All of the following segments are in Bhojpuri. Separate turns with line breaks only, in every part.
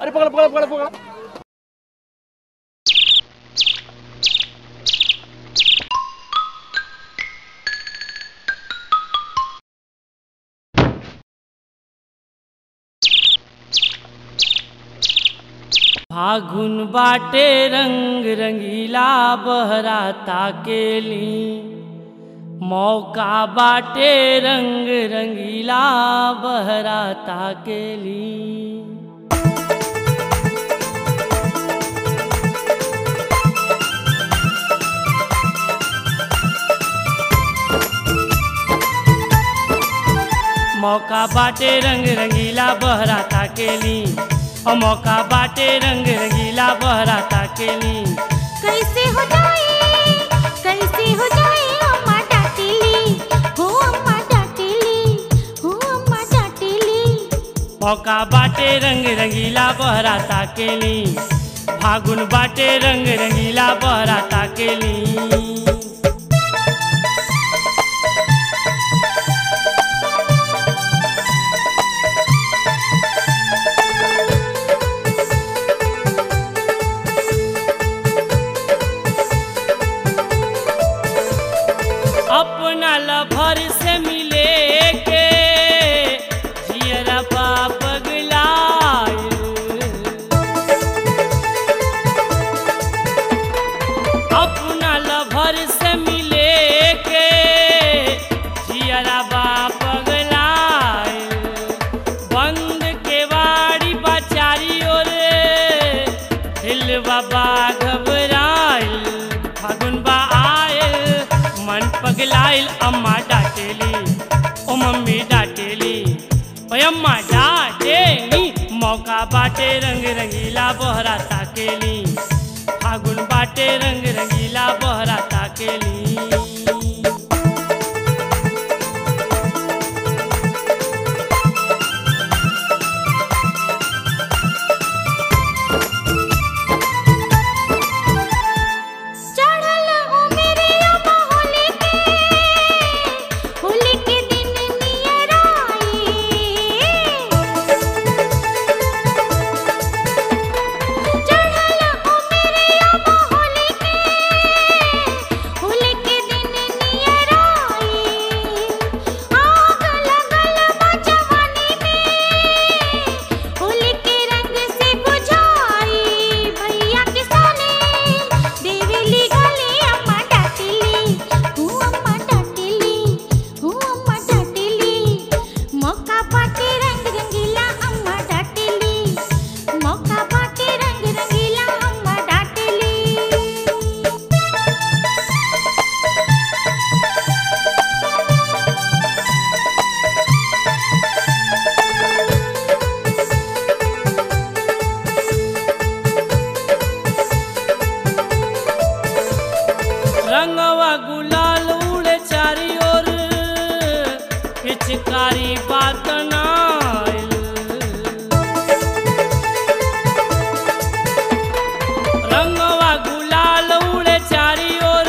अरे पकड़ पकड़ पकड़ पकड़
फागुन बाटे रंग रंगीला बहराता केली मौका बाटे रंग रंगीला बहराता केली मौका बाटे रंग रंगीला बहराता केली और मौका बाटे रंग रंगीला बहराता केली
कैसे हो जाए कैसे हो जाए अम्मा डांटेली हो अम्मा डांटेली हो अम्मा डांटेली
मौका बाटे रंग रंगीला बहराता केली फागुन बाटे रंग रंगीला बहराता केली अपना लभर से मिले के जियरा पगलाइल अपना लभर से मिले के जियरा पगलाइल बंद के बाड़ी बचारी ओरे दिल बाबा घबराइल फागुन बा आयल मन पगलाइल अम्मा डांटेली ओ मम्मी डांटेली ओ अम्मा डांटेली मौका बाटे रंग रंगीला बहरा ताकेली फागुन बाटे रंग रंगीला बहरा ताकेली
चढ़ल ओ मेरे अम्मा होली के होली के दिन नियर आई चढ़ल ओ मेरे अम्मा होली के होली के दिन नियर आई आग लगल बा जवानी में होली के रंग से बुझाई भैया के साले देवेली गली अम्मा डांटेली हूँ अम्मा डांटेली हूँ अम्मा डांटेली मौका पाटे रंग रंगीला अम्मा डांटेली मौका पाटे रंग रंगीला अम्मा डांटेली
रंगवा गुलाल उड़े चारी ओर पिचकारी बात नाइल रंगवा गुलाल उड़े चारी ओर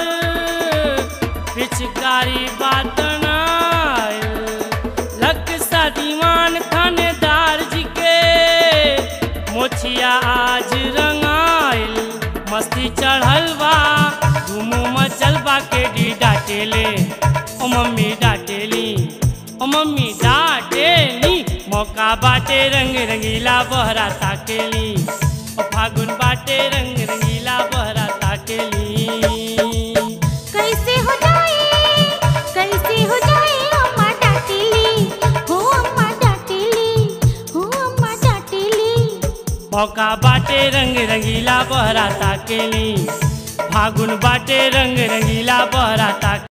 पिचकारी बात नाइल लक सा दीवान थानेदार जी के मोछिया आज रंगाइल मस्ती चढ़ल बा धूम मचल बा के डी डाटेले ओ मम्मी डाटेली ओ मम्मी डाटेली मौका बाटे रंग रंगीला बहरा ताकेली ओ फागुन बाटे रंग रंगीला बहरा ताकेली
कैसे हो जाए कैसे हो जाए अम्मा डांटेली हो अम्मा डांटेली हो अम्मा डांटेली
मौका बाटे रंग रंगीला बहरा ताकेली फागुन बाटे रंग रंगीला बहरा ताके